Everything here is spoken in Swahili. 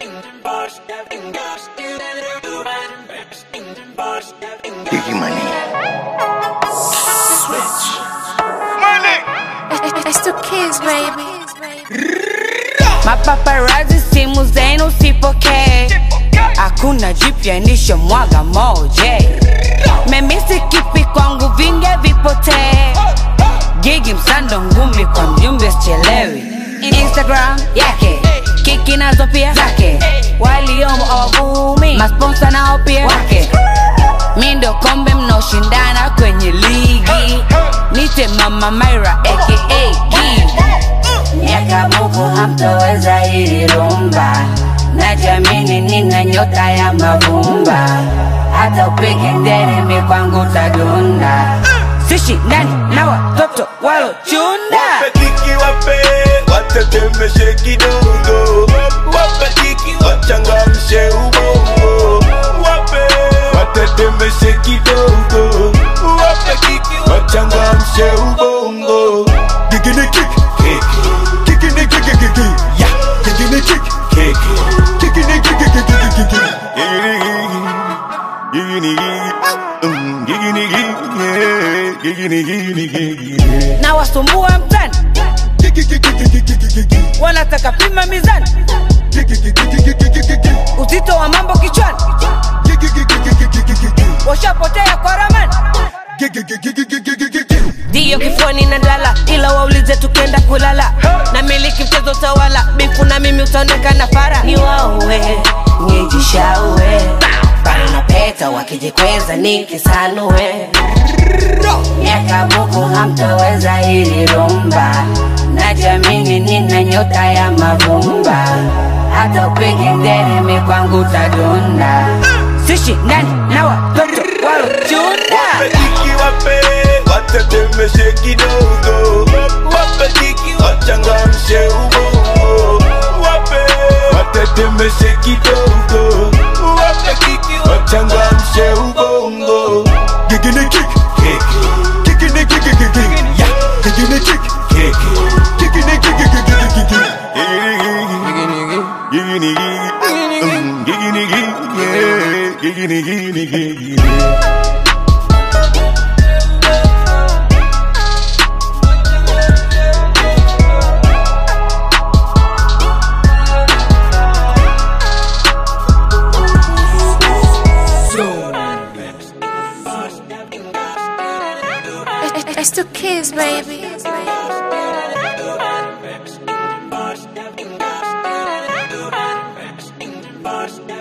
Biggie money. Switch. It's the kids, baby. Mapaparazi simu zenu sipokee, hakuna jipya nishamwaga moja. Memisi kipi kwangu vinge vipotee, gigi msando ngumi kwa mjumbe sichelewi. Instagram yake kiki nazo pia zake, waliomo awavumi, masponsa nao pia wake. Mi ndo kombe mnaoshindana kwenye ligi, nite mama Myra aka Gee. miaka buku hamtoweza hili rumba najamini nina nyota ya mavumba hata upige nderemi kwangu tadunda sishi ndani na watoto walochunda Wape kiki wape, watetemeshe kidogo. Wape kiki wachangamshe ubongo. Wape watetemeshe kidogo. Wape kiki wachangamshe ubongo. Gigini kick, kick. Gigini kick, kick, kick, kick. Yeah. Gigini kick, kick. Gigini kick, kick, kick, kick, kick, kick. Gigini, gigini, mm, gigini, gigini, yeah. Gigini, gigini, gigini. na wasumbua mtani wanataka pima mizani uzito wa mambo kichwani washapotea kwa ramani ndiyo kifuani na lala ila waulize tukenda kulala na miliki mchezo tawala bifu na mimi utaonekana fara ni wauwe nijishaue bana na peta wakijikweza nikisanue miaka buku hamtoweza hili rumba najamini nina nyota ya mavumba hata upige nderemi kwangu tadunda sishi ndani na watoto walochunda Wapeliki wape, watetemeshe kidogo. Wapeliki wachangamshe ubongo. Wape, watetemeshe kidogo. Wapeliki wachangamshe ubongo. Gigini kick, kick. Gigini kick, kick, kick, kick. Yeah. Gigini kick, kick. Gigini kick, kick, kick, kick, kick, kick. Gigini, gigini. Mm, Gigini, gigini, yeah. Gigini, gigini, gigini. It's the kids, baby. Boss,